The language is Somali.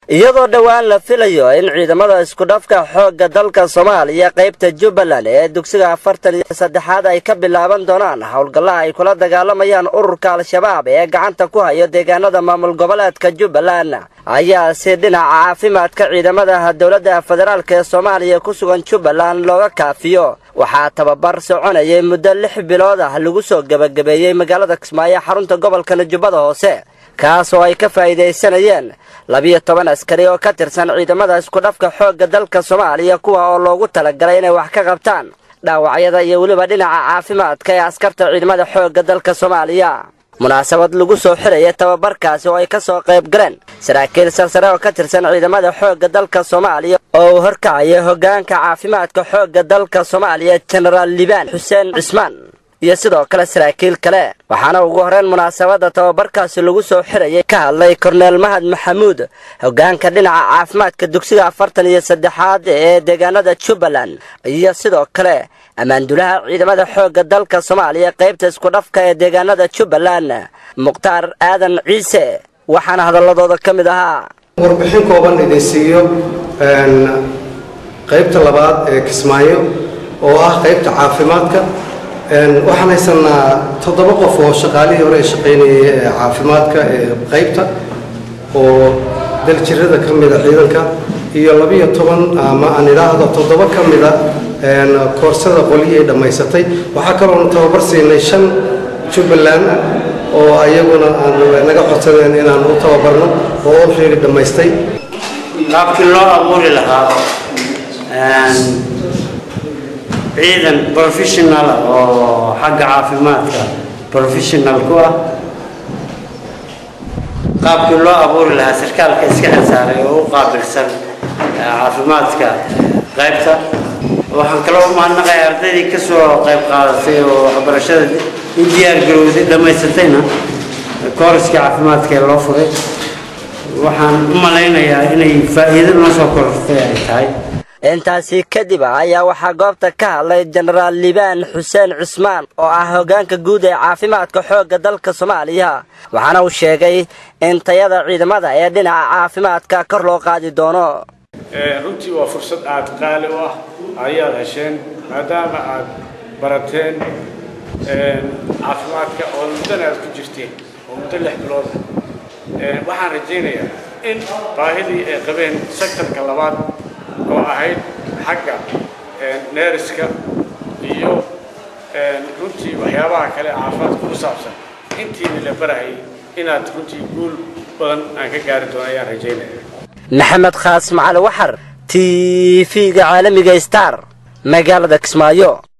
iyadoo dhowaan la filayo in ciidamada iskudhafka xoogga dalka soomaaliya qaybta jubbaland ee dugsiga afartan iyo saddexaad ay ka bilaaban doonaan howlgalla ay kula dagaalamayaan ururka al-shabaab ee gacanta ku hayo deegaanada maamul goboleedka jubbaland ayaa si dhinaca caafimaadka ciidamada dowladda federaalk ee soomaaliya ku sugan jubbaland looga kaafiyo waxaa tababar soconayay muddo lix bilood ah lagu soo gebagabeeyey magaalada kismaayo xarunta gobolka jubbada hoose kaas oo ay ka faa'iidaysanayeen labiyo toban askari oo ka tirsan ciidamada iskudhafka xoogga dalka soomaaliya kuwa oo loogu talagalay inay wax ka qabtaan dhaawacyada iyo weliba dhinaca caafimaadka ee askarta ciidamada xoogga dalka soomaaliya munaasabad lagu soo xiraya tababarkaasi oo ay ka soo qayb galeen saraakiil sarsare oo ka tirsan ciidamada xoogga dalka soomaaliya oo uu horkacaya hoggaanka caafimaadka xoogga dalka soomaaliya jenaraal libaan xuseen cismaan iyo sidoo kale saraakiil kale waxaana ugu horreyn munaasabadda tababarkaasi lagu soo xirayay ka hadlay korneel mahad maxamuud hoggaanka dhinaca caafimaadka dugsiga afartan iyo saddexaad ee deegaanada jubbaland iyo sidoo kale ammaandulaha ciidamada xoogga dalka soomaaliya qaybta iskudhafka ee deegaanada jubbaland mukhtaar aadan ciise waxaana hadalladooda ka mid ahaa warbixin kooban idin siiyo qaybta labaad ee kismaayo oo ah qaybta caafimaadka waxaan haysanaa toddoba qof oo shaqaalihii hore ee shaqaynayay ee caafimaadka ee qaybta oo daljirada ka mida ciidanka iyo labiyo toban ama aan idhaahdo toddoba ka mida koorsada qolyii ay dhammaysatay waxaa kaloona tababar siinay shan jubbaland oo ayaguna naga codsadeen inaan u tababarno oo olready dhammaystay qaabkii loo abuuri lahaa ciidan professional oo xagga caafimaadka professional ku ah qaabkii loo abuuri lahaa sarkaalka iska xilsaaray oo u qaabilsan caafimaadka qaybta waxaan kaloo u mahadnaqay ardaydii ka soo qayb qaadatay oo waxbarashada u diyaar garowday dhammaysatayna kooriskii caafimaadka ee loo furay waxaan u malaynayaa inay faa'iido noo soo korortay ay tahay intaasi kadib ayaa waxaa goobta ka hadlay jenaraal libaan xuseen cismaan oo ah hoggaanka guud ee caafimaadka xoogga dalka soomaaliya waxaana uu sheegay in tayada ciidamada ee dhinaca caafimaadka kor loo qaadi doono runtii waa fursad aad qaali u ah ayaad hesheen maadaama aad barateen caafimaadka oo muddana aad ku jirteen oo muddo lix bilood waxaan rajaynayaa in baahidii ay qabeen sektarka labaad oo ahayd xagga neeriska iyo runtii waxyaabaha kale caafimaadka ku saabsan intiina la barahayay inaad runtii guul badan aan ka gaari doono ayaan rajaynaya maxamed khaas macali waxar t v-ga caalamiga star magaalada kismaayo